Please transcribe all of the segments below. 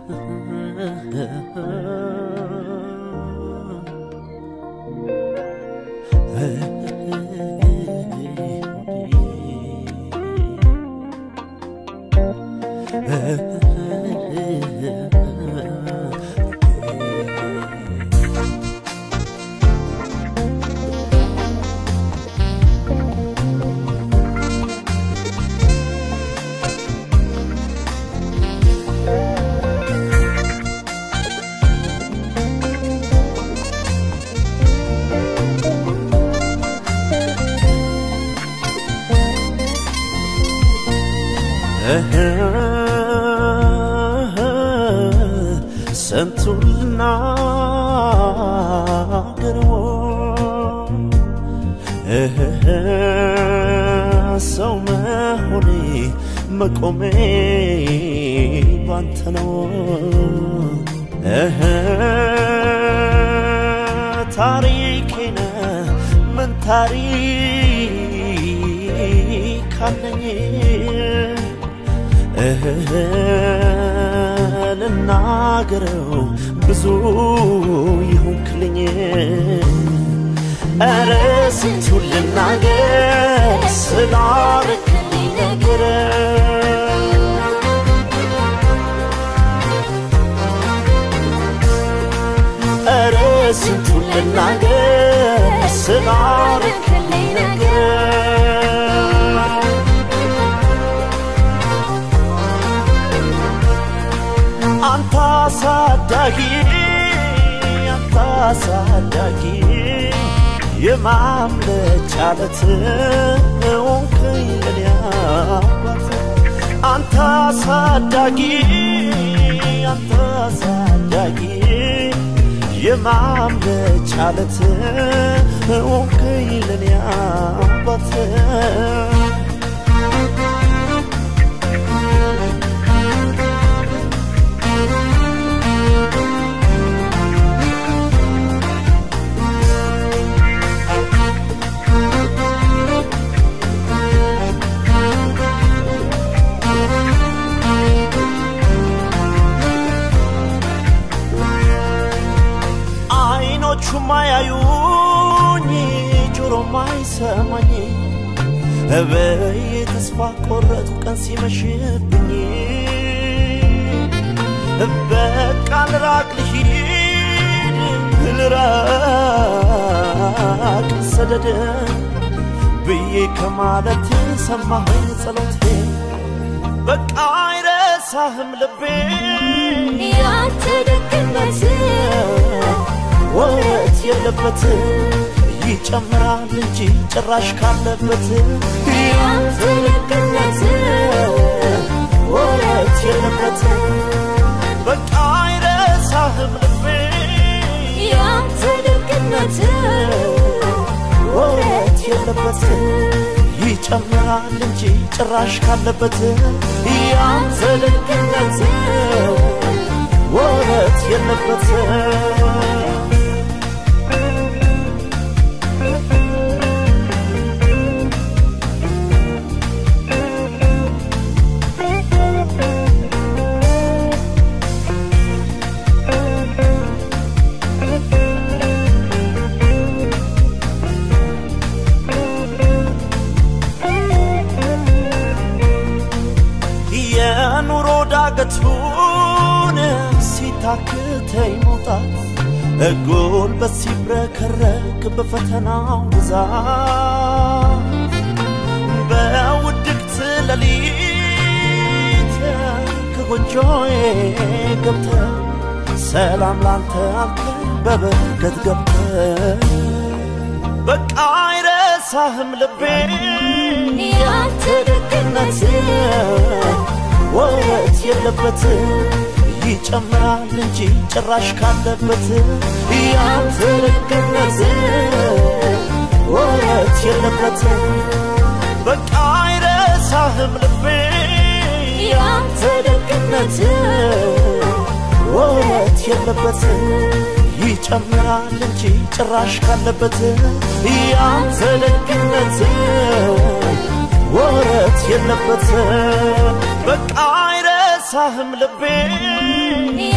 ስንቱን ልናገረው ሰው መሆኔ መቆሜ ባንተ ነው ታሪኬነ ምን ታሪክ አለኝ ልናገረው ብዙ ይሆንክልኝ ኧረ ስንቱን ልናገር ስላረክልኝ ነገር ኧረ ስንቱን ልናገር ስላረክልኝ ነገር አንተ አሳዳጊ አንተ አሳዳጊ የማምለጫ ዓለት ሆንከኝ ለኔ አባት አንተ አሳዳጊ አንተ አሳዳጊ የማምለጫ ዓለት ሆንከኝ ለኔ አባት አይኖቹ ማያዩኝ ጆሮ ማይሰማኝ በይ ተስፋ ቆረጡ ቀን ሲመሽብኝ በቃ ልራቅ ልሂድ ልራቅ ሰደድ ብዬ ከማለት ሰማኸኝ ጸሎቴ በቃ አይረሳህም ልቤ ያንተ ደግነት ወረት የለበት ይጨምራል እንጂ ጭራሽ ካለበት ያንተ ደግነት ወረት የለበት በቃ አይረሳህም ልቤ ያንተ ደግነት ወረት የለበት ይጨምራል እንጂ ጭራሽ ካለበት ያንተ ደግነት ወረት የለበት የኑሮ ዳገቱን ሲታክተኝ መውጣት ጉልበት ሲብረከረክ በፈተናው ብዛት በውድቅት ሌሊት ከጎጆዬ ገብተ ሰላም ላንተ አልከ በበረከት ገብተ በቃ አይረሳህም ልቤ ያንተ ደግነት ወረት የለበት ይጨምራል እንጂ ጭራሽ ካለበት ያንተ ደግነት ወረት የለበት በቃ አይረሳህም ልቤ ያንተ ደግነት ወረት የለበት ይጨምራል እንጂ ጭራሽ ካለበት ያንተ ደግነት ወረት የለበት በቃ አይረሳህም ልቤ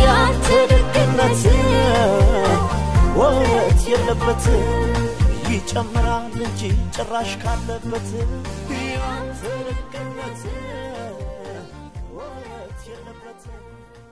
የለበት ይጨምራል እንጂ ጭራሽ ካለበት ያንተ ደግነት ወረት የለበት